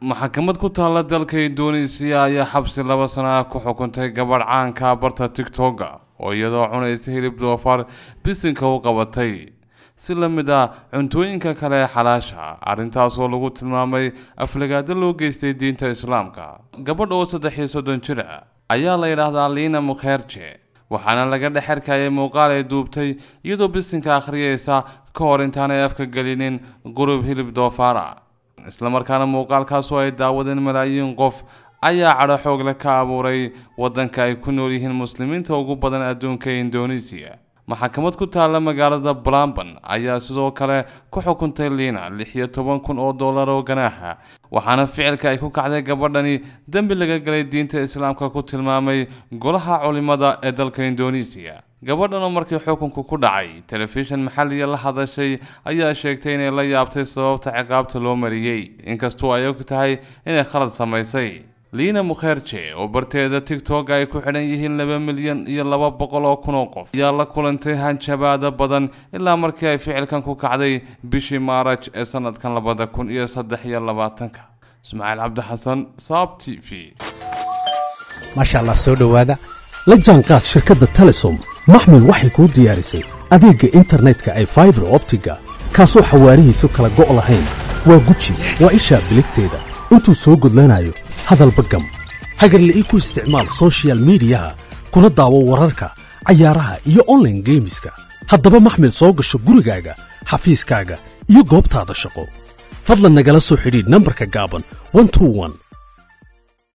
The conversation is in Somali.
maxkamad ku taalla dalka indoneesiya ayaa xabsi laba sano ah ku xukuntay gabadh caanka barta tigtoga oo iyadoo cunaysa hilib doofaar bisinka u qabatay si la mid ah cuntooyinka kale ee xalaasha arrintaasoo lagu tilmaamay aflagaado loo geystay diinta islaamka gabadh oo saddex iyo soddon jir ah ayaa la yidhaahdaa liina mukherje waxaana laga dhex arkayay muuqaal ay duubtay iyadoo bisinka akhriyeysa ka hor intaanay afka gelinin qurub hilib doofaara islamarkaana muuqaalkaasoo ay daawadeen malaayiin qof ayaa cadho xoogle ka abuuray waddanka ay ku nool yihiin muslimiinta ugu badan adduunka ee indoneesiya maxkamad ku taalla magaalada blamban ayaa sidoo kale ku xukuntay liina lix iyo toban kun oo dollar oo ganaaxa waxaana ficilka ay ku kacday gabadhani dembi laga galay diinta islaamka ku tilmaamay golaha culimada ee dalka indoneesiya gabadhan oo markii xukunku ku dhacay telefishan maxalliya la hadashay ayaa sheegtay inay la yaabtay sababta ciqaabta loo mariyey inkastoo ay og tahay inay khalad samaysay liina mukherje oo barteeda tigtog ay ku xidhan yihiin laba milyan iyo laba boqol oo kun oo qof ayaa la kulantay hanjabaada badan ilaa markii ay ficilkan ku kacday bishii maaraj ee sanadkan labada kun iyo saddex iyo labaatanka ismaaciil cabdi xasan saab t v maasha allah soo dhowaada la jaanqaad shirkadda telesom maxmil waxay kuu diyaarisay adeegga internetka ay faibar optiga kaasoo xawaarihiisu kala go' lahayn waa guji waa ishaa biligteeda intuu soo gudlanayo hadalba gam hagarla ii ku isticmaal sochial midiyaha kuna daawo wararka cayaaraha iyo onlaine geemiska haddaba maxmil soo gasho gurigaaga xafiiskaaga iyo goobtaada shaqo fadlan nagala soo xidhiidh nambarka gaaban